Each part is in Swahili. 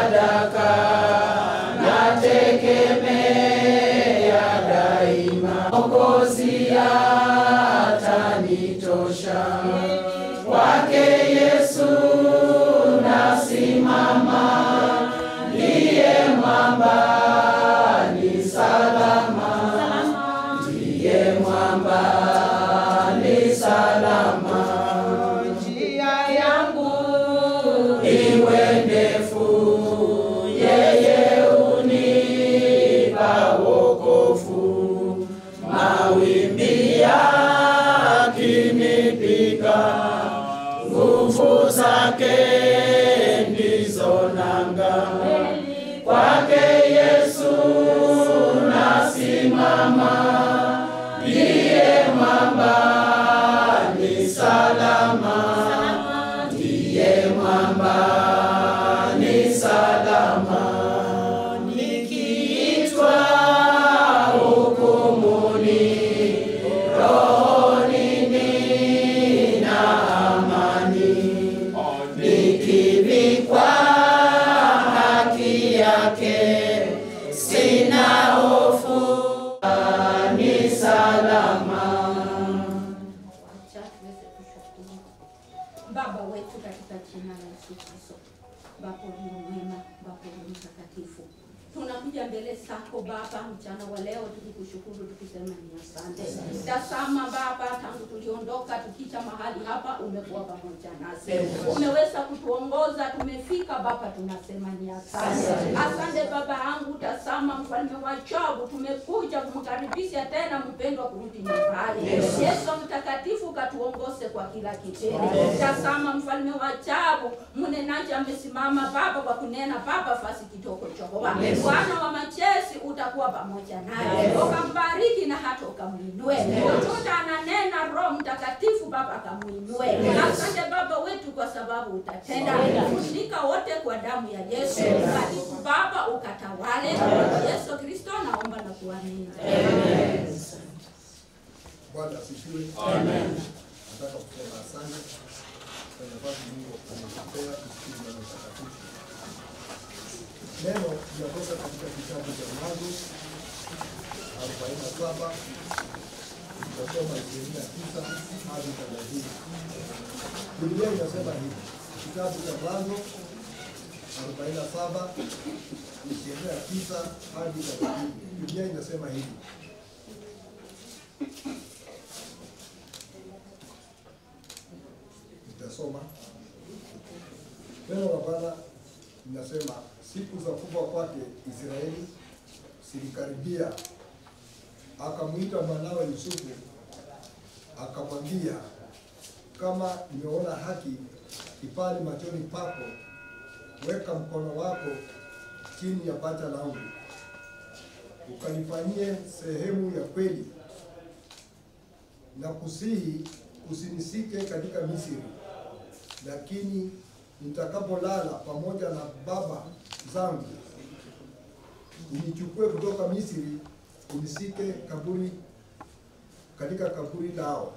sadaka nategemea daima, Mwokozi atanitosha. Kwake Yesu nasimama, ndiye mwamba ni salama, ndiye mwamba ni salama. Njia yangu iwe ndefu, yeye unipa wokovu. Mawimbi yakinipiga, nguvu zake ndizo nanga. Kwake Yesu nasimama, ndiye mwamba ni salama, ndiye mwamba ni salama. Nikiitwa hukumuni, rohoni nina amani, nikivikwa haki yake, sina hofu, ni salama. Wacha tuweze kushukuru. Baba wetu katika jina la Yesu Kristo, Baba uliye mwema, Baba uliye mtakatifu, tunakuja mbele zako Baba mchana wa leo tukikushukuru tukisema ni asante. Tazama Baba, tangu tuliondoka tukija mahali hapa, umekuwa pamoja nasi, umeweza kutuongoza, tumefika Baba, tunasema ni asante. Asante Baba yangu, tazama mfalme wa ajabu, tumekuja kumkaribisha tena mpendwa kurudi nyumbani. Yesu mtakatifu, katuongoze kwa kila kitendo. Tazama mfalme wa ajabu, mnenaji amesimama Baba kwa kunena Baba fasi kidogo Jehova. Bwana wa majeshi utakuwa pamoja naye, ukambariki na hata ukamwinue. Chochote ananena Roho Mtakatifu Baba akamuinue. Asante Baba wetu kwa sababu utatenda. Funika wote kwa damu ya Yesu. Karibu Baba ukatawale. Yesu Kristo naomba na kuamini. Bwana asifiwe. Nataka kusema asante kwa nafasi Mungu ametupea kusikia neno takatifu. Neno linatoka katika kitabu cha Mwanzo arobaini na saba tutasoma ishirini na tisa hadi thelathini. Biblia inasema hivi, kitabu cha Mwanzo arobaini na saba ishirini na tisa hadi thelathini. Biblia inasema hivi nitasoma neno la Bwana linasema, siku za kufa kwake Israeli zilikaribia, akamwita mwanawe Yusufu akamwambia, kama nimeona haki kipali machoni pako, weka mkono wako chini ya paja langu, ukanifanyie sehemu ya kweli na kusihi usinisike katika Misri, lakini nitakapolala pamoja na baba zangu, unichukue kutoka Misri, unisike kaburi katika kaburi lao.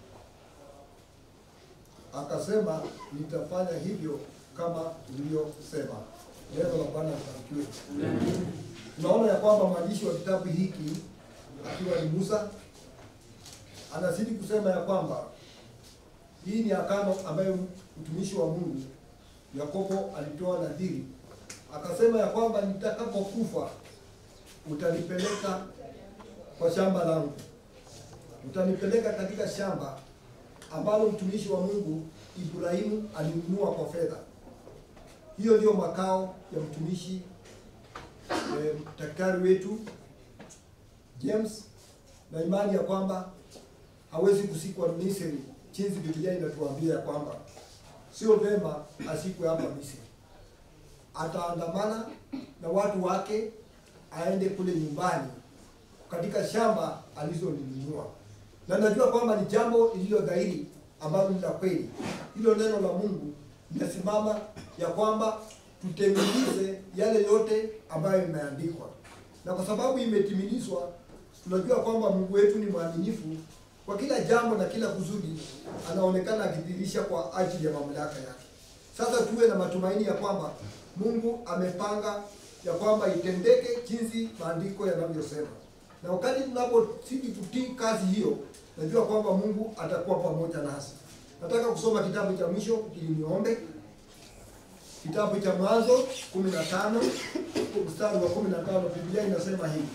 Akasema, nitafanya hivyo kama ulivyosema. Neno la Bwana libarikiwe. Tunaona ya kwamba mwandishi wa kitabu hiki akiwa ni Musa anazidi kusema ya kwamba hii ni agano ambayo mtumishi wa Mungu Yakobo alitoa nadhiri, akasema ya kwamba nitakapokufa utanipeleka kwa shamba langu, utanipeleka katika shamba ambalo mtumishi wa Mungu Ibrahimu alinunua kwa fedha. Hiyo ndio makao ya mtumishi eh, daktari wetu James, na imani ya kwamba hawezi kusikwa Misri, jinsi Biblia inatuambia ya kwamba sio vema asikwe hapa Misri. Ataandamana na watu wake aende kule nyumbani katika shamba alizolinunua, na najua kwamba ni jambo lililo dhahiri ambalo ni la kweli. Hilo neno la Mungu linasimama ya kwamba tutemilize yale yote ambayo imeandikwa, na kwa sababu imetimilizwa, tunajua kwamba Mungu wetu ni mwaminifu kwa kila jambo na kila kusudi anaonekana akidhihirisha kwa ajili ya mamlaka yake. Sasa tuwe na matumaini ya kwamba Mungu amepanga ya kwamba itendeke jinsi maandiko yanavyosema, na wakati tunapozidi kutii kazi hiyo, najua kwamba Mungu atakuwa pamoja nasi. Nataka kusoma kitabu cha mwisho ili niombe. Kitabu cha Mwanzo 15 mstari wa 15, Biblia inasema hivi: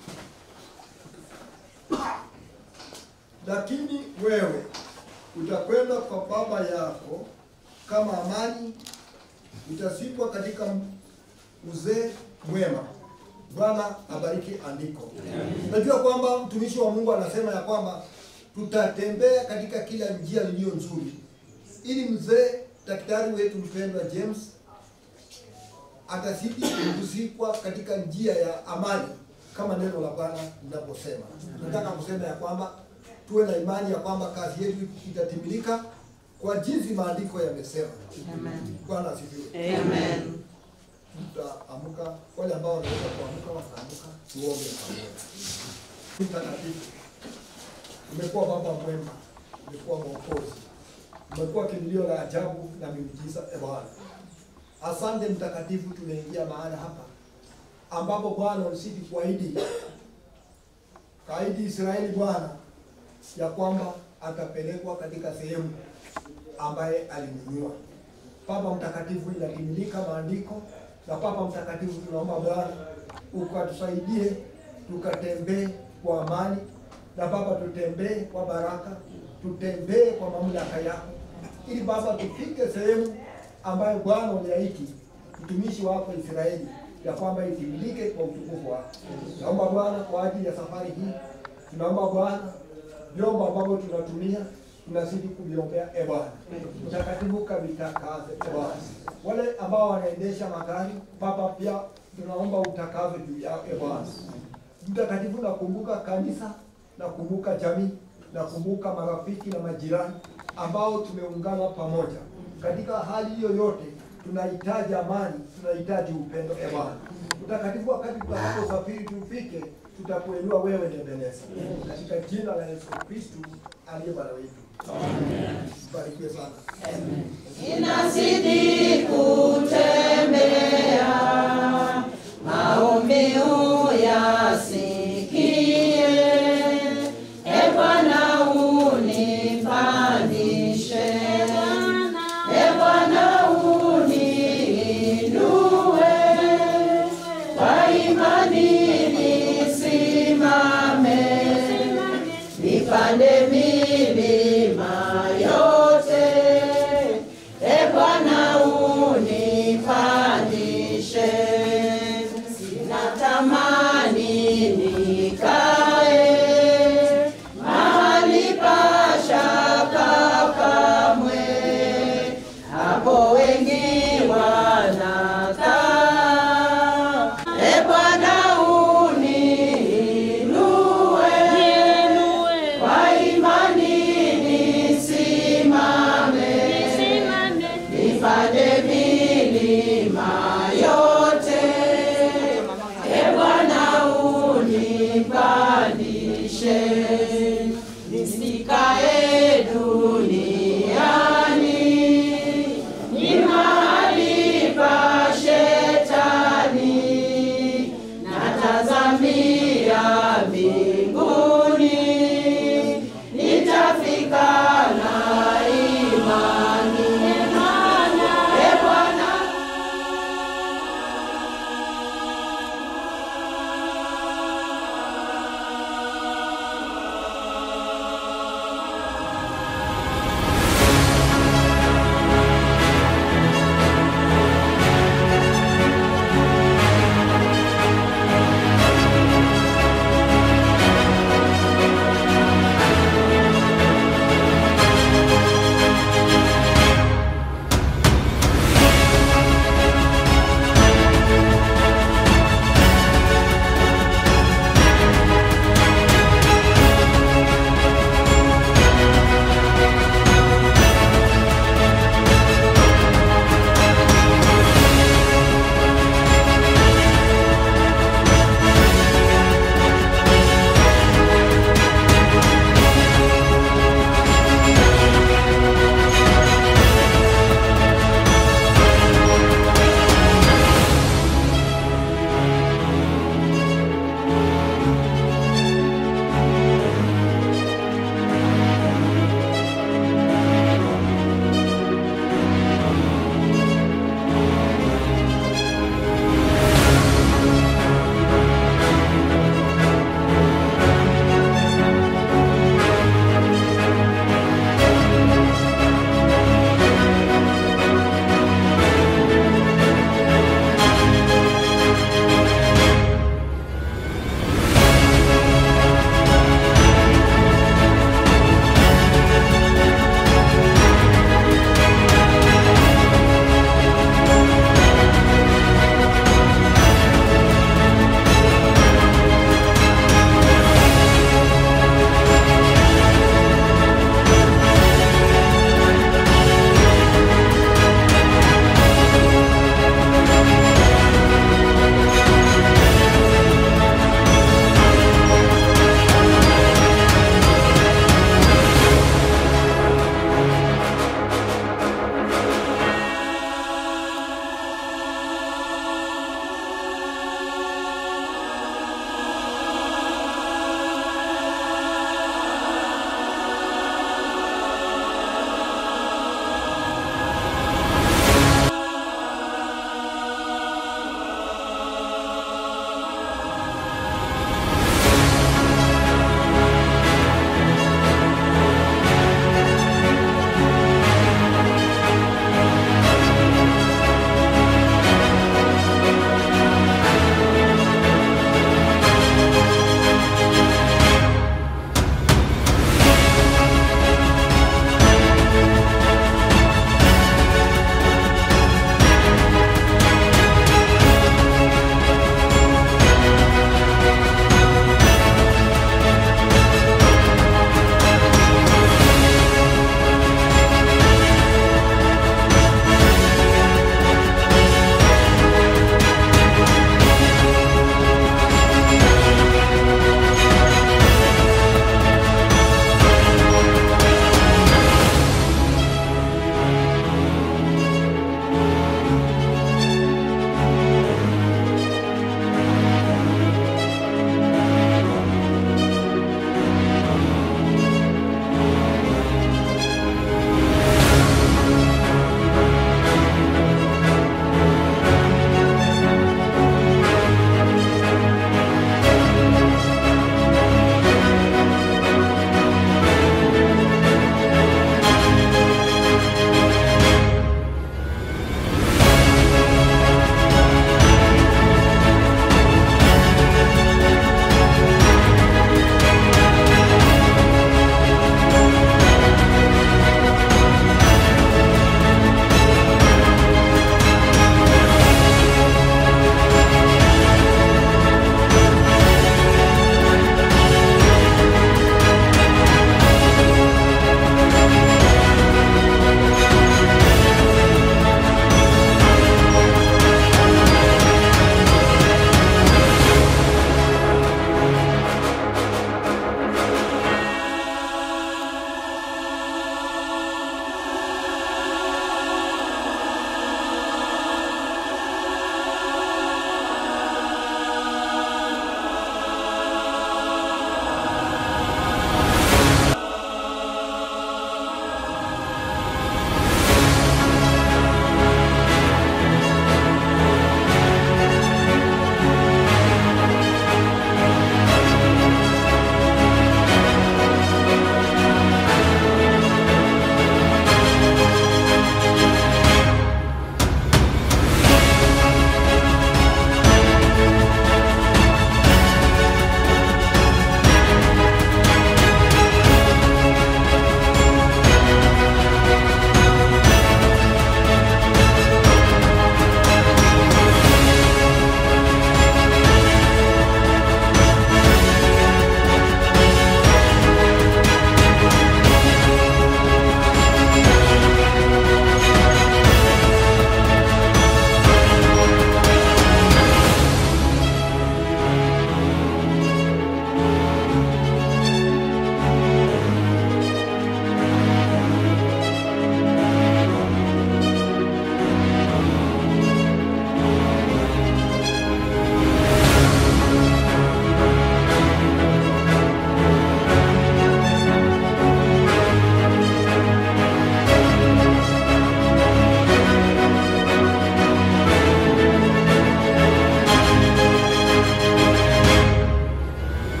lakini wewe utakwenda kwa baba yako kama amani, utazikwa katika uzee mwema. Bwana abariki andiko. Najua kwamba mtumishi wa Mungu anasema ya kwamba tutatembea katika kila njia iliyo nzuri, ili mzee daktari wetu mpendwa James atazidi kuzikwa katika njia ya amani kama neno la Bwana linaposema. Nataka kusema ya kwamba tuwe na imani ya kwamba kazi yetu itatimilika kwa jinsi maandiko yamesema. Bwana asifiwe. Amen. Tutaamka, wale ambao wanaweza kuamka wataamka, tuombe pamoja. Mtakatifu, umekuwa baba mwema, umekuwa mwokozi, umekuwa kimbilio la ajabu na miujiza. E Bwana, asante mtakatifu, tumeingia mahala hapa ambapo Bwana ulisidi kuahidi kaidi Israeli Bwana ya kwamba atapelekwa katika sehemu ambaye alinunua. Baba mtakatifu, inatimilika maandiko na Baba mtakatifu, tunaomba Bwana ukatusaidie tukatembee kwa amani, na Baba tutembee kwa baraka, tutembee kwa mamlaka yako, ili Baba tufike sehemu ambayo Bwana uliahidi mtumishi wako Israeli ya kwamba itimilike kwa utukufu wako. Naomba Bwana kwa ajili ya safari hii, tunaomba Bwana vyombo ambavyo tunatumia tunazidi kuviombea e Bwana mtakatifu, kavitakaze e Bwana. Wale ambao wanaendesha magari Baba, pia tunaomba utakaze juu yao e Bwana mtakatifu. Nakumbuka kanisa, nakumbuka jamii, nakumbuka marafiki na majirani ambao tumeungana pamoja katika hali hiyo yote. Tunahitaji amani, tunahitaji upendo e Bwana mtakatifu. Wakati tutakaposafiri tufike, tutakuelewa wewe ni Ebeneza, katika jina la Yesu Kristu aliye Bwana wetu. Barikiwe sana. Inazidi kutembea, maombi uyasikie. E Bwana unipandishe, E Bwana uniinue, kwa imani nisimame, nipande milima yote. E Bwana unipandishe, sinatamani nikae mahali pa shaka kamwe, hapo wengi wanakaa. E Bwana uniinue, kwa imani nisimame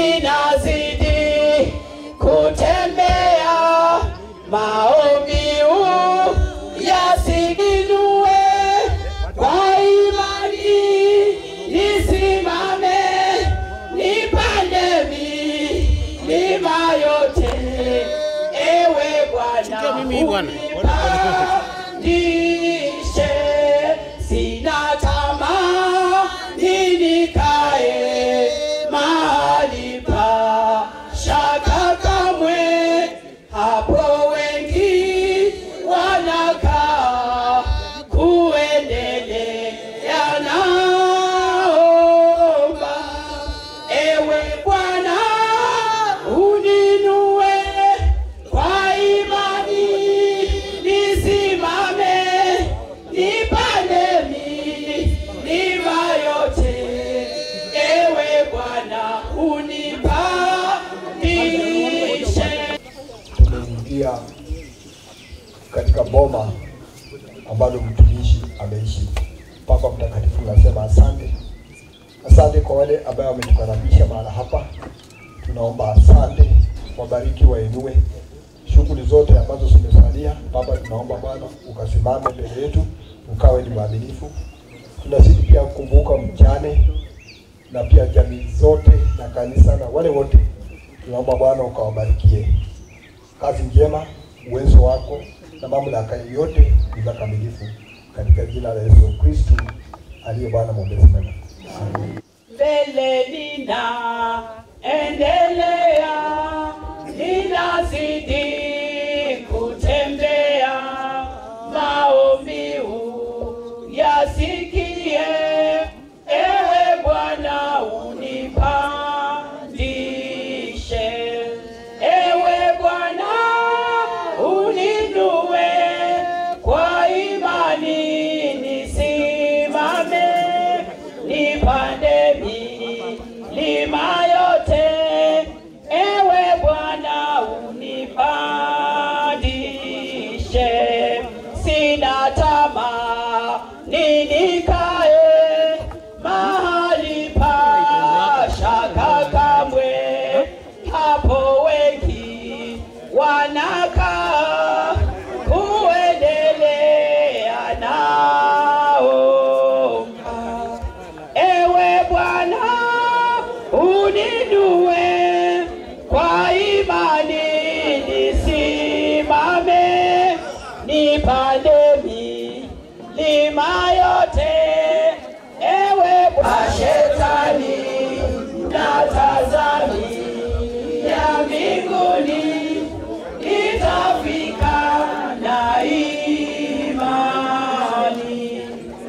ninazidi kutembea maombi huu yasiginue kwa imani nisimame nipande milima yote ewe Bwana unipandishe sina tamaa nikae mahali pa shaka kamwe hapo wengi wanakaa kuendelea naomba ewe Bwana uninue kwa imani nisimame nipande milima yote ewe Bwana unipandishe tumeingia katika boma ambalo mtumishi ameishi. Papa Mtakatifu, nasema asante, asante kwa wale ambao wametukaribisha mahala hapa. Tunaomba asante, wabariki, wainue shughuli zote ambazo zimesalia. Baba, tunaomba Bwana ukasimame mbele yetu, ukawe ni mwaminifu. Tunazidi pia kukumbuka mjane na pia jamii zote na kanisa na wale wote, tunaomba Bwana ukawabarikie kazi njema, uwezo wako na mamlaka yote ni za kamilifu, katika jina la Yesu Kristu aliye Bwana mwombezi mwema. mbele nina endelea, ninazidi kutembea, maombi huu yasikie, ewe Bwana unipandishe, ewe Bwana uninue kwa imani nisimame nipande milima yote, ewe Bwana unipandishe. Sina tamaa ninikae mahali pa shaka kamwe, hapo wengi wanakaa kuendelea naomba ewe Bwana uninue kwa imani nisimame nipande milima yote ewe Bwana shetani natazami ya mbinguni itafika na imani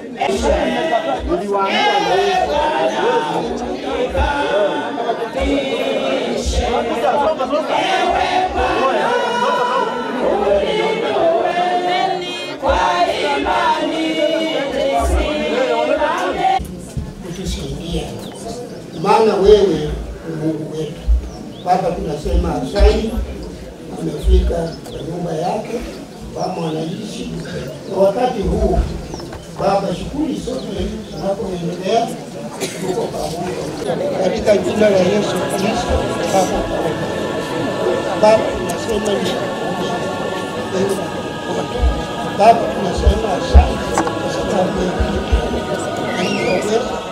kutusaidia, maana wewe ni Mungu wetu. Baba, tunasema asante, amefika kwa nyumba yake, kama anaishi kwa wakati huu. Baba, shughuli zote zinapoendelea, tuko pamoja katika jina la Yesu Kristo. Baba, Baba, tunasema ni Baba, tunasema asante kwa sababu ya uwezo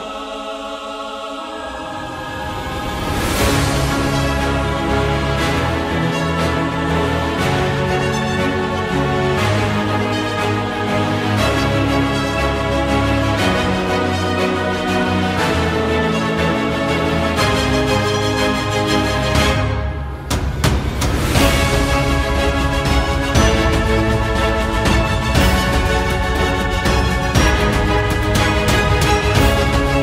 Ewe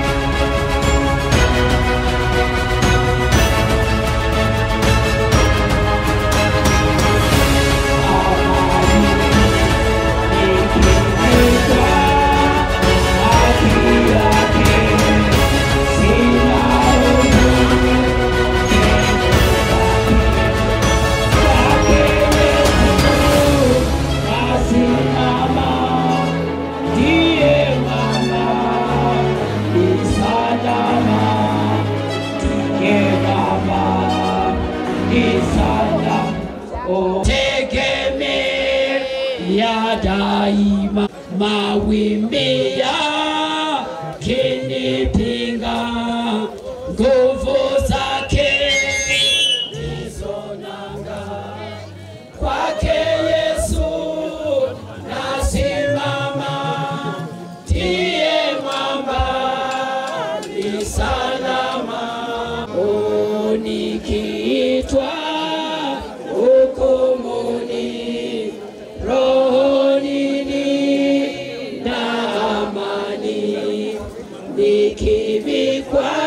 tegemea daima, mawimbi yakinipinga, nguvu zake ndizo nanga. Kwake Yesu nasimama, ndiye mwamba ni salama. Oh, nikiitwa hukumuni, rohoni nina amani, nikivikwa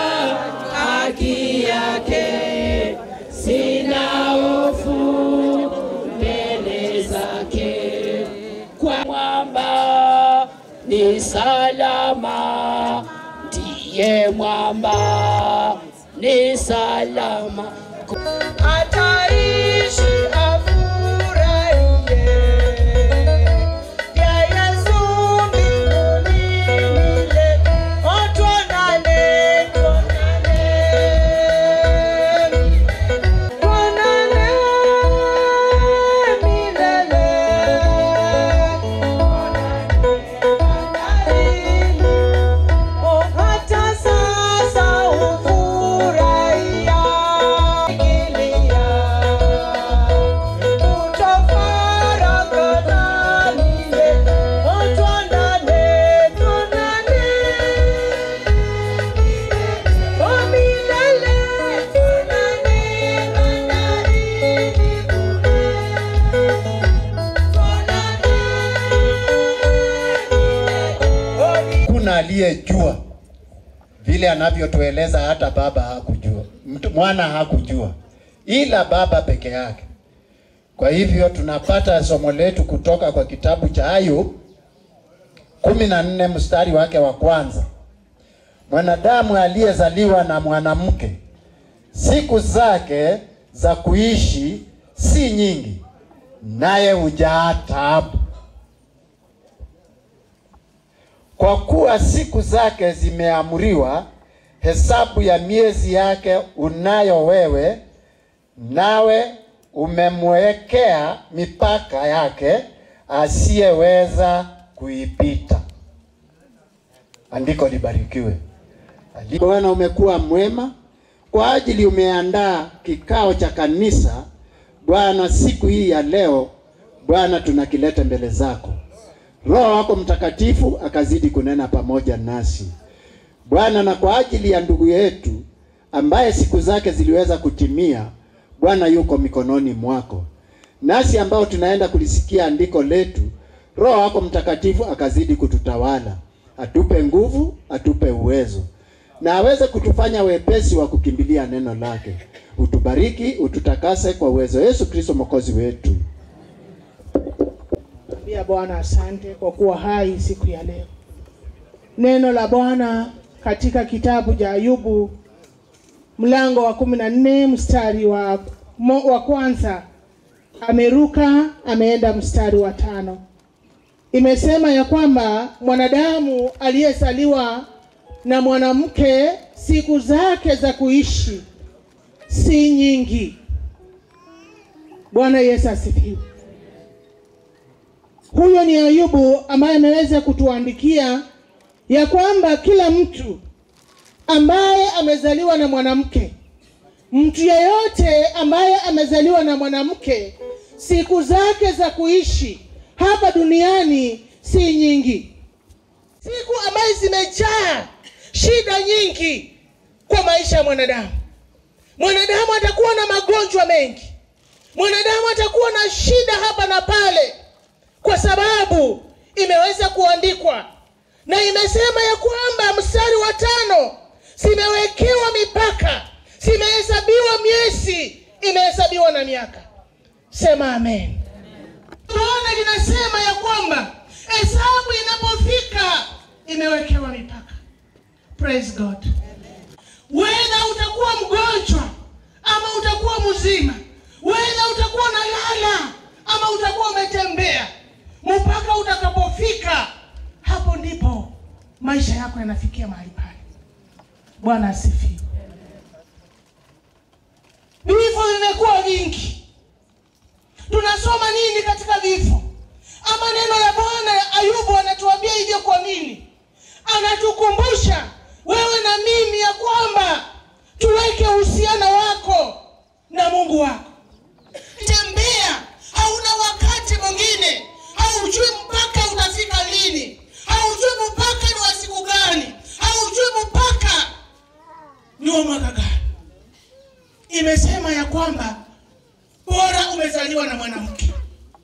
haki yake, sina hofu mbele zake. Kwa mwamba ni salama, ndiye mwamba ni salama. Ataishi afurahie vya Yesu mbinguni milele. Oh, tuonane, tuonane. Tuonane milele. Oh, hata sasa hufurahia kilia kutofarakana milele. Oh, tuonane, tuonane. Oh, milele. Tuonane bandarini kule. Kuna aliyejua vile anavyotueleza, hata baba hakujua, mtu mwana hakujua, ila baba peke yake. Kwa hivyo tunapata somo letu kutoka kwa kitabu cha Ayub kumi na nne mstari wake wa kwanza. Mwanadamu aliyezaliwa na mwanamke, siku zake za kuishi si nyingi, naye hujaa taabu kwa kuwa siku zake zimeamriwa, hesabu ya miezi yake unayo wewe, nawe umemwekea mipaka yake, asiyeweza kuipita. Andiko libarikiwe. Bwana, umekuwa mwema kwa ajili umeandaa kikao cha kanisa Bwana siku hii ya leo. Bwana, tunakileta mbele zako. Roho wako Mtakatifu akazidi kunena pamoja nasi Bwana, na kwa ajili ya ndugu yetu ambaye siku zake ziliweza kutimia, Bwana yuko mikononi mwako, nasi ambao tunaenda kulisikia andiko letu, Roho wako Mtakatifu akazidi kututawala, atupe nguvu, atupe uwezo, na aweze kutufanya wepesi wa kukimbilia neno lake. Utubariki, ututakase kwa uwezo Yesu Kristo mwokozi wetu. Ambia Bwana asante kwa kuwa hai siku ya leo. Neno la Bwana katika kitabu cha Ayubu mlango wa kumi na nne mstari wa, mo, wa kwanza ameruka ameenda mstari wa tano. Imesema ya kwamba mwanadamu aliyezaliwa na mwanamke siku zake za kuishi si nyingi. Bwana Yesu asifiwe. Huyo ni Ayubu ambaye ameweza kutuandikia ya kwamba kila mtu ambaye amezaliwa na mwanamke, mtu yeyote ambaye amezaliwa na mwanamke, siku zake za kuishi hapa duniani si nyingi, siku ambazo zimejaa shida nyingi kwa maisha ya mwanadamu. Mwanadamu atakuwa na magonjwa mengi, mwanadamu atakuwa na shida hapa na pale kwa sababu imeweza kuandikwa na imesema ya kwamba mstari wa tano, zimewekewa mipaka, zimehesabiwa miezi, imehesabiwa na miaka. Sema amen. Tunaona linasema ya kwamba hesabu inapofika imewekewa mipaka. Praise God. Whether utakuwa mgonjwa ama utakuwa mzima, whether utakuwa unalala ama utakuwa umetembea, mpaka utakapofika hapo ndipo maisha yako yanafikia mahali pale. Bwana asifiwe. Vifo vimekuwa vingi, vifo ama neno la bwana ayubu anatuambia hivyo kwa nini anatukumbusha wewe na mimi ya kwamba tuweke uhusiano wako na mungu wako tembea hauna wakati mwingine haujui mpaka utafika lini haujui mpaka ni wa siku gani haujui mpaka ni wa mwaka gani imesema ya kwamba bora umezaliwa na mwanamke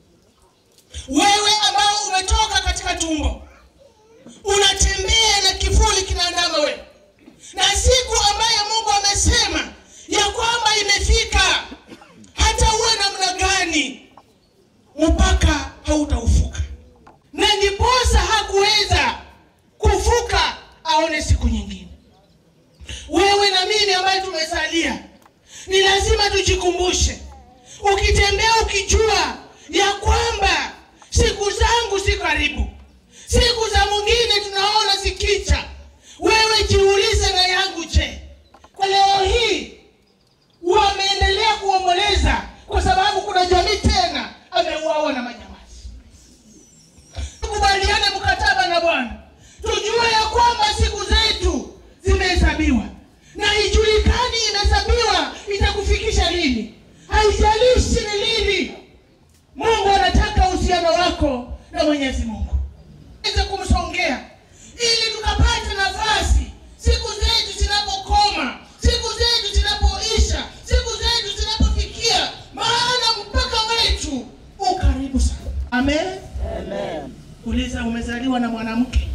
wewe ambao umetoka katika tumbo unatembea na kivuli kinaandama wewe na siku ambayo mungu amesema ya kwamba imefika hata uwe namna gani mpaka hautaufuka na ndiposa hakuweza kuvuka aone siku nyingine wewe na mimi ambaye tumesalia ni lazima tujikumbushe ukitembea ukijua ya kwamba siku zangu si karibu siku za mwingine tunaona zikicha wewe jiulize na yangu je kwa leo hii wameendelea kuomboleza kwa sababu kuna jamii tena ameuawa na manyamasi tukubaliane mkataba na bwana tujue ya kwamba siku zetu zimehesabiwa na ijulikani imehesabiwa itakufikisha lini haijalishi ni lini mungu anataka uhusiano wako na mwenyezi mungu weze kumsongea ili tukapate nafasi siku zetu zinapokoma siku zetu zinapoisha siku zetu zinapofikia maana mpaka wetu ukaribu sana amen uliza umezaliwa na mwanamke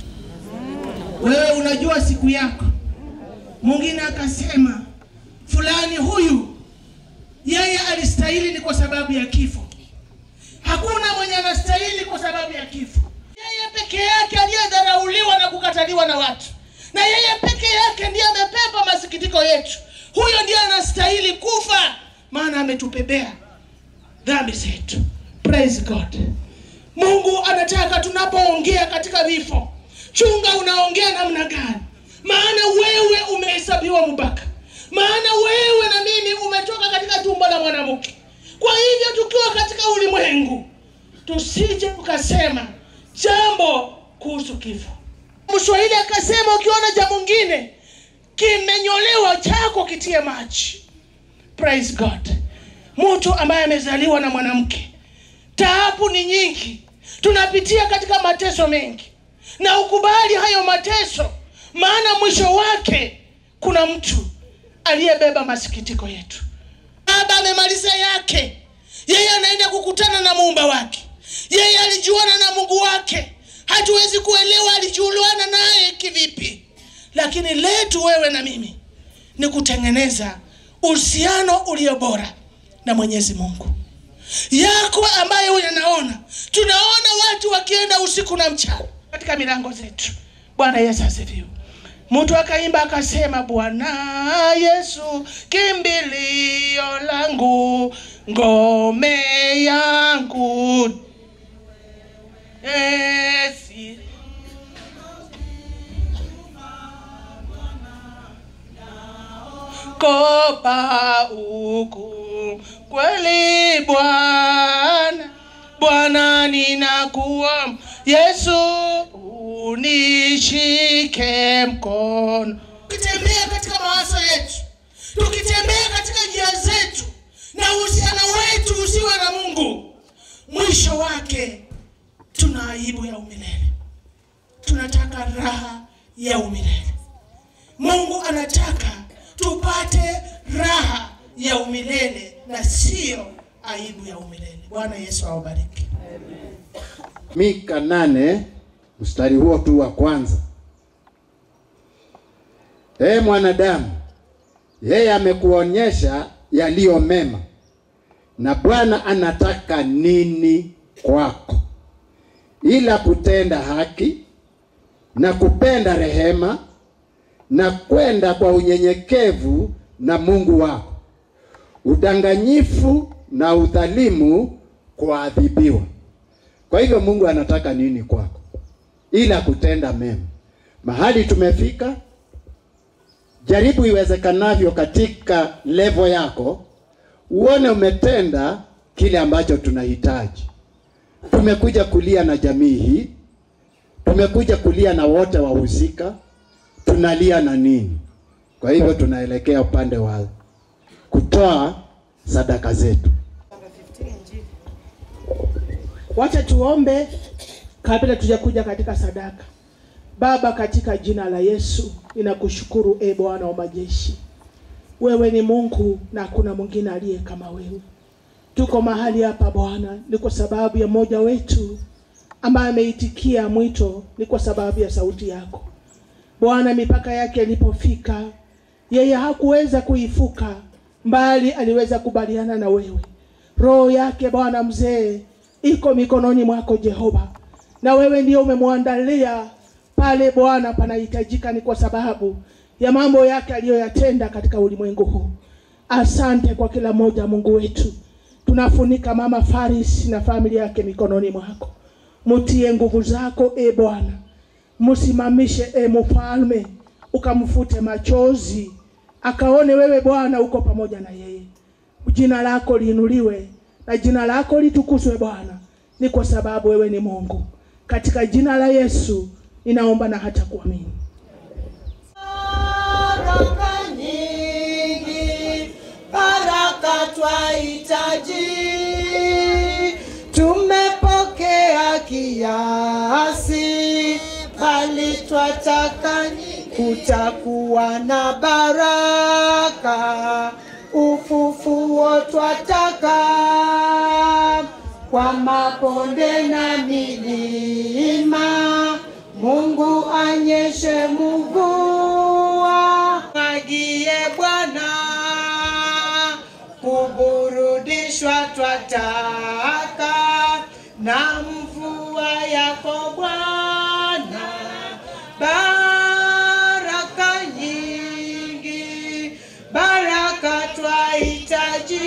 wewe unajua siku yako mwingine akasema fulani huyu yeye alistahili ni kwa sababu ya kifo hakuna mwenye anastahili kwa sababu ya kifo yeye peke yake aliyedharauliwa na kukataliwa na watu na yeye peke yake ndiye amebeba masikitiko yetu huyo ndiye anastahili kufa maana ametupebea dhambi zetu praise god mungu anataka tunapoongea katika vifo chunga unaongea namna gani maana wewe umehesabiwa mpaka maana wewe na mimi umetoka katika tumbo la mwanamke kwa hivyo tukiwa katika ulimwengu tusije ukasema jambo kuhusu kifo mswahili akasema ukiona jambo ngine kimenyolewa chako kitie maji praise god mtu ambaye amezaliwa na mwanamke taabu ni nyingi tunapitia katika mateso mengi na ukubali hayo mateso maana mwisho wake kuna mtu aliyebeba masikitiko yetu baba amemaliza yake yeye anaenda kukutana na muumba wake yeye alijuana na mungu wake hatuwezi kuelewa alijuana naye kivipi lakini letu wewe na mimi ni kutengeneza uhusiano ulio bora na mwenyezi mungu yako ambayo yanaona tunaona watu wakienda usiku na mchana katika milango zetu bwana yesu asifiwe mtu akaimba akasema bwana yesu kimbilio langu ngome yangu esi kopa uku kweli bwana bwana ninakuwa yesu unishike mkono tukitembea katika mawazo yetu tukitembea katika njia zetu na uhusiano wetu usiwe na mungu mwisho wake tuna aibu ya umilele tunataka raha ya umilele mungu anataka tupate raha ya umilele na sio aibu ya umilele bwana yesu awabariki Mika nane mstari huo tu wa kwanza. Ee mwanadamu, yeye amekuonyesha yaliyo mema, na Bwana anataka nini kwako, ila kutenda haki na kupenda rehema na kwenda kwa unyenyekevu na Mungu wako, udanganyifu na udhalimu kuadhibiwa. Kwa hivyo Mungu anataka nini kwako? Ila kutenda mema. Mahali tumefika, jaribu iwezekanavyo katika levo yako, uone umetenda kile ambacho tunahitaji. tumekuja kulia na jamii hii, tumekuja kulia na wote wahusika. Tunalia na nini? Kwa hivyo tunaelekea upande wa kutoa sadaka zetu. Wacha tuombe kabla tujakuja katika sadaka. Baba, katika jina la Yesu ninakushukuru e Bwana wa majeshi, wewe ni Mungu na hakuna mwingine aliye kama wewe. Tuko mahali hapa Bwana ni kwa sababu ya mmoja wetu ambaye ameitikia mwito, ni kwa sababu ya sauti yako Bwana. Mipaka yake ilipofika, yeye hakuweza kuifuka, mbali aliweza kubaliana na wewe. Roho yake Bwana mzee iko mikononi mwako Jehova, na wewe ndio umemwandalia pale Bwana panahitajika, ni kwa sababu ya mambo yake aliyoyatenda katika ulimwengu huu. Asante kwa kila mmoja, Mungu wetu. Tunafunika mama Faris na familia yake mikononi mwako, mutie nguvu zako e Bwana, msimamishe e mfalme, ukamfute machozi, akaone wewe Bwana uko pamoja na yeye. Jina lako liinuliwe na jina lako litukuzwe Bwana, ni kwa sababu wewe ni Mungu. Katika jina la Yesu ninaomba na hata kuamini. Baraka nyingi, baraka twahitaji, tumepokea kiasi, bali twataka kutakuwa na baraka, ufufuo twataka kwa maponde na milima Mungu anyeshe mvua, mwagie Bwana, kuburudishwa twataka na mvua yako Bwana, baraka nyingi, baraka twahitaji,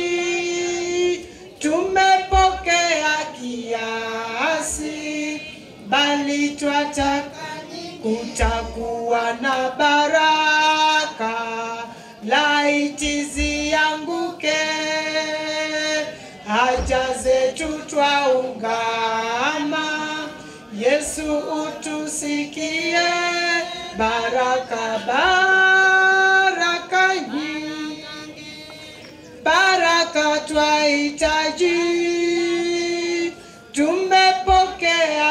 tumepokea kiasi bali twataka kutakuwa na baraka, laiti zianguke haja zetu twaungama. Yesu utusikie, baraka baraka nyingi, baraka twahitaji tumepokea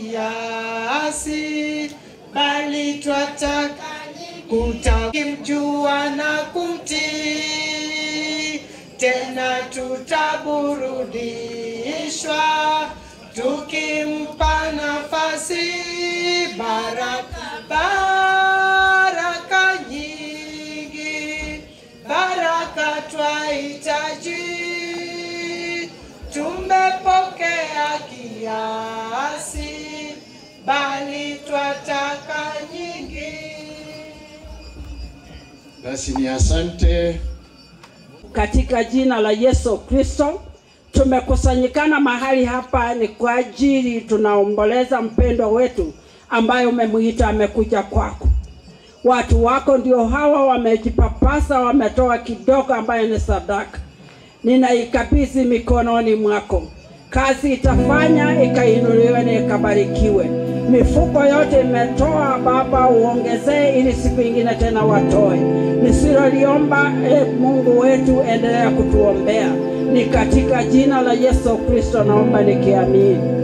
kiasi, bali twataka kutamjua na kumtii, tena tutaburudishwa tukimpa nafasi. Baraka baraka nyingi, baraka twahitaji tumepokea kiasi, bali twataka nyingi. Basi ni asante. Katika jina la Yesu Kristo tumekusanyikana mahali hapa ni kwa ajili tunaomboleza mpendwa wetu ambaye umemuita amekuja kwako. Watu wako ndio hawa wamejipapasa, wametoa kidogo ambayo ni sadaka. Ninaikabidhi mikononi mwako, kazi itafanya ikainuliwe na ikabarikiwe. Mifuko yote imetoa Baba, uongezee ili siku ingine tena watoe. Nisiloliomba e Mungu wetu, endelea kutuombea. Ni katika jina la Yesu Kristo naomba nikiamini.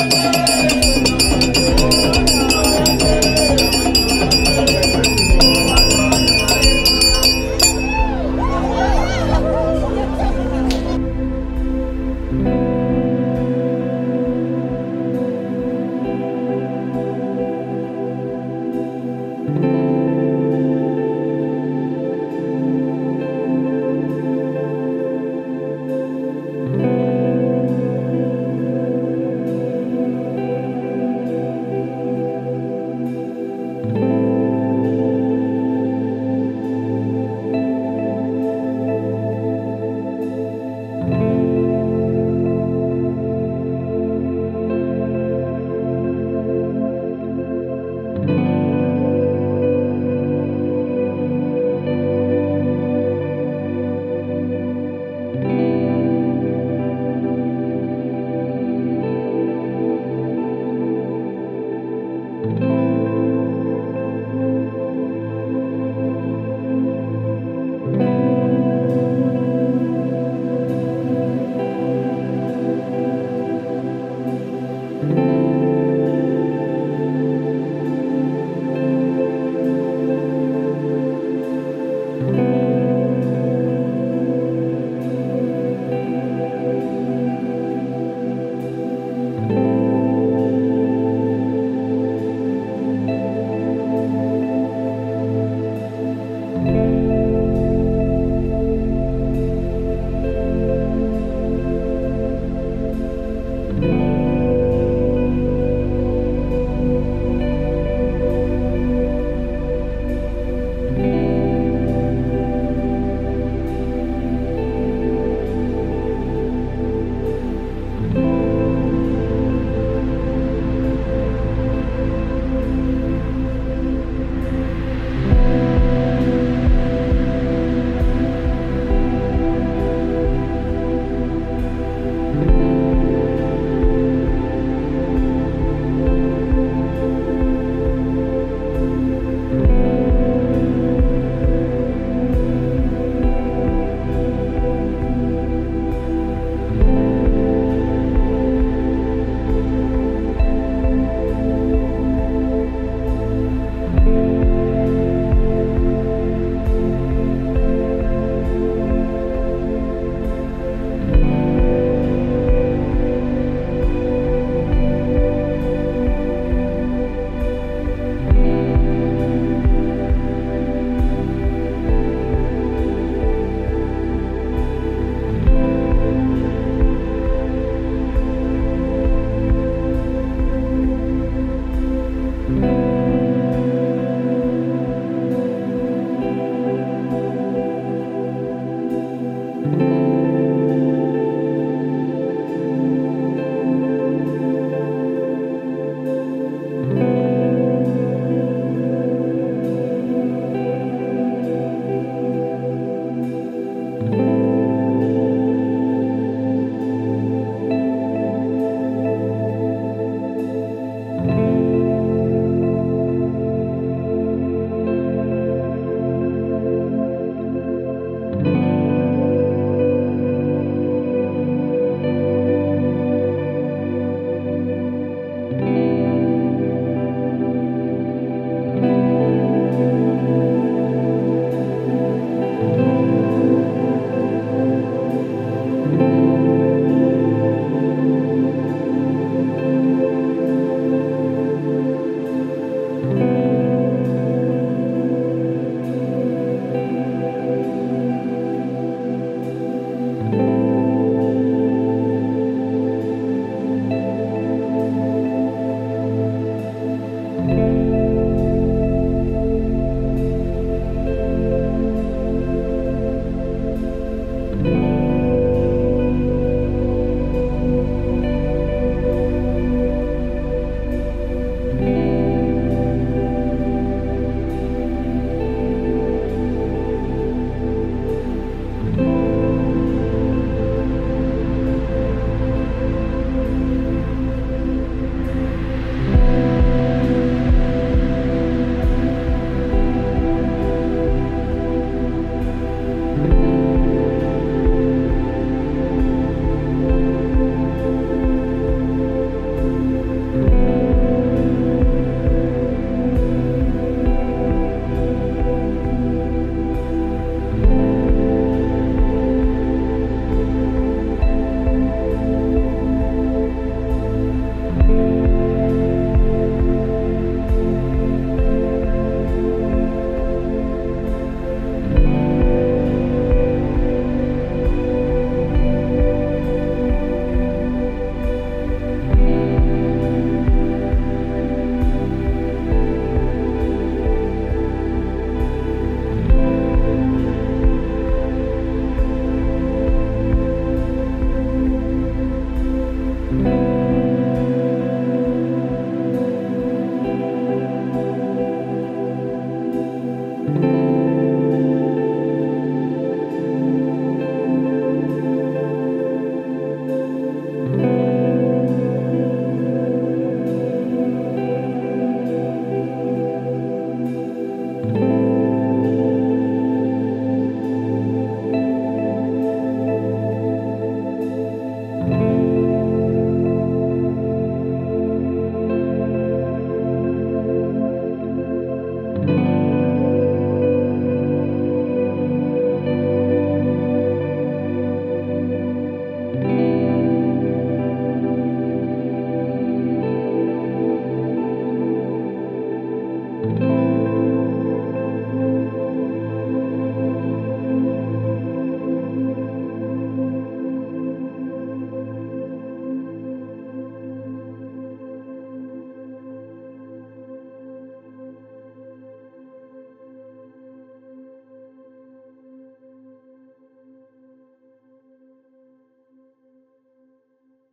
Bwana.